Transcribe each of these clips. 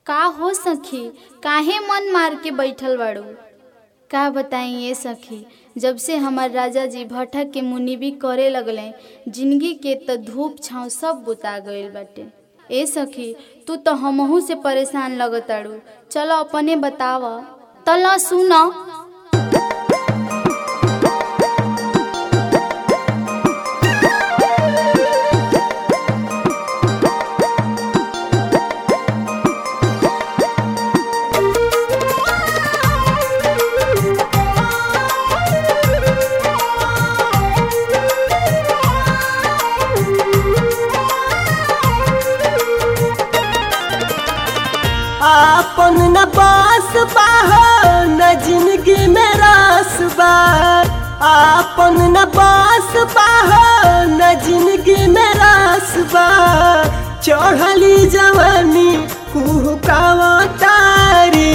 का हो सखी काहे मन मार के बैठल बाड़ू का बताई ये सखी जब से हमार राजा जी भट्ठा के मुनिबी करे लगले जिंदगी के त धूप छाँव सब बुता गईल बाटे ए सखी तू तो हमहू से परेशान लगताड़ू चलो अपने बताव तला सुन आपन न बास बाह न जिंदगी में रास बा आपन न बास बाह न जिंदगी में रास बा चढ़ली जवानी कुहकावा तारी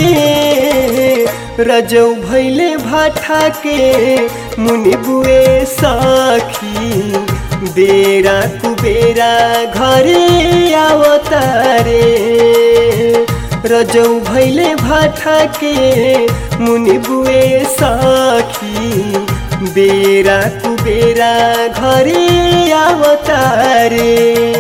रजौ भैले भाठा के मुनि बुए सखी बेरा कुबेरा घरे आवतारे रजौ भैले भाठा के मुनि बुए सखी बेरा कुबेरा घरे आवतारे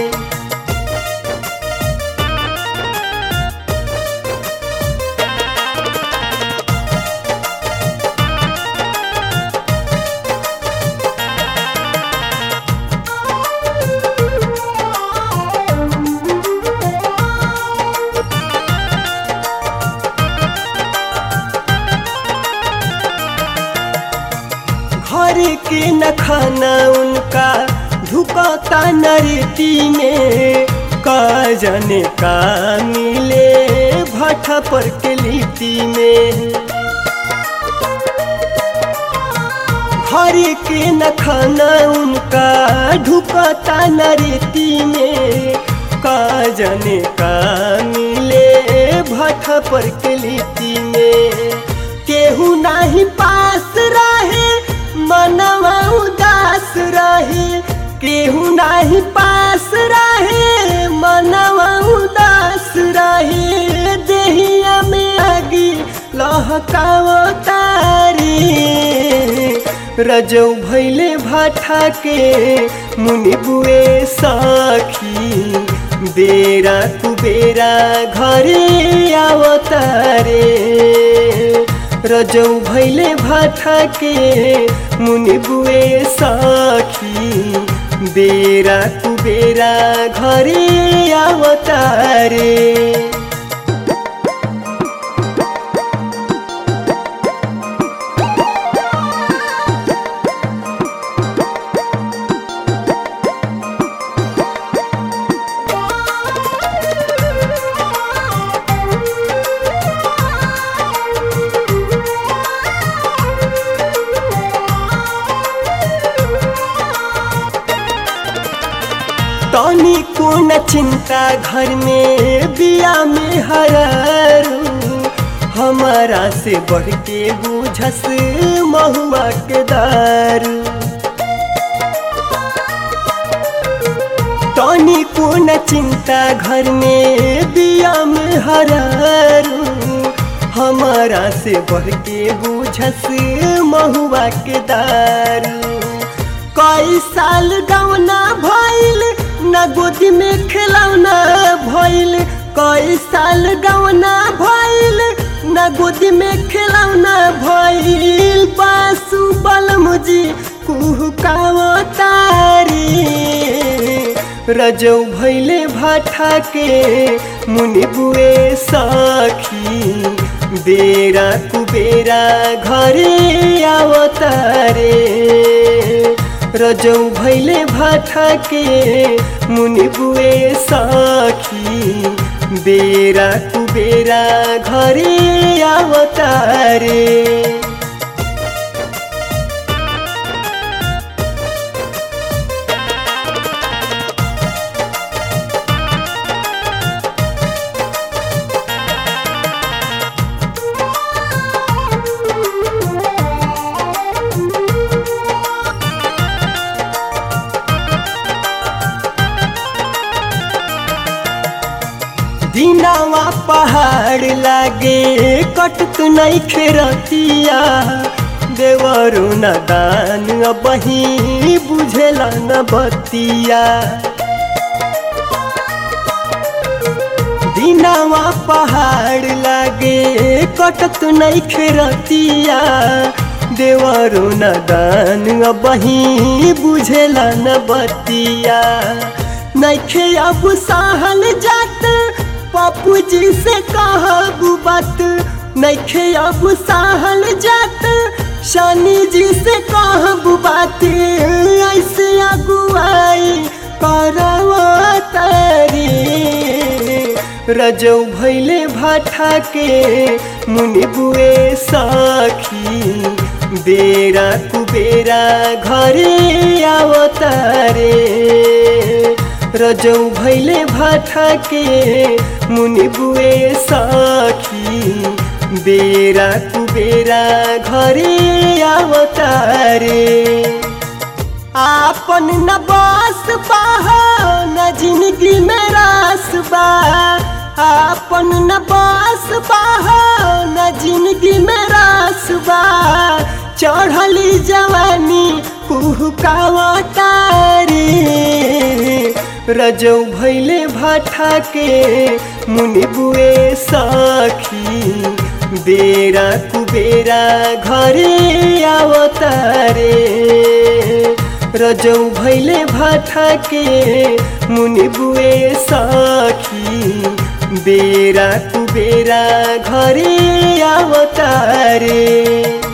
घर के न खाना उनका ढुकता नरती में का जाने का मिले भट्ठा पर के लिपि में घर के न खाना उनका ढुकता नरती में का जाने का मिले भट्ठा पर के लिपि में केहू नाही पास रहे मनवा उदास रहे केहू नाही पास रहे मनवा उदास रहे देहिया में आगी लहकावो तारी रजौ भैले भाठा के मुनि बुए सखी बेरा कुबेरा घरे आवतारे रजौ भैले भाठा के मुनि बुए सखी बेरा कुबेरा घरे आवतारे तनी को न चिंता घर में बिया में हरारू हमारा से बढ़ के बुझस महुआ के दारू तनी को न चिंता घर में बिया में हरारू हमारा से बढ़ के बुझस महुआ के दारू कई साल गौना भइल न गोदी में खिलौना भइल कई साल गौना भइल न गोदी में खिलौना भइल पासु बलमुजी कुहकावो तारी रजौ भैले भाठा के मुनि बुए सखी बेरा कुबेरा घरे आवतारे रजौ भैले भाठा के मुनि बुए सखी बेरा कुबेरा घरे आवतारे दिनावा पहाड़ पहाड़ लागे कटत नहीं खेरतिया देवरु न दान बही बुझेला न बतिया दिनावा पहाड़ लागे कटत नहीं खेरतिया देवरु न दान बही बुझेला न बतिया नैखे अब सहल जात पप्पू जी से कहबू बात नैखे अब सहल जात शनि जी से कहबू बात ऐसे अगुआई करवा तारी रजौ भैले भाठा के मुनि बुए सखी बेरा कुबेरा घरे आवतारे रजौ भैले भाठा के मुनि बुए सखी बेरा कुबेरा घरे आवतारे आपन न बास बाहा न जिंदगी में रास बा आपन न बास बाहा न जिंदगी में रास बा चढ़ली जवानी कुहकावा तारी रजौ भैले भाठा के मुनि बुए सखी बेरा कुबेरा घरे आवतारे रजौ भैले भाठा के मुनि बुए सखी बेरा कुबेरा घरे आवतारे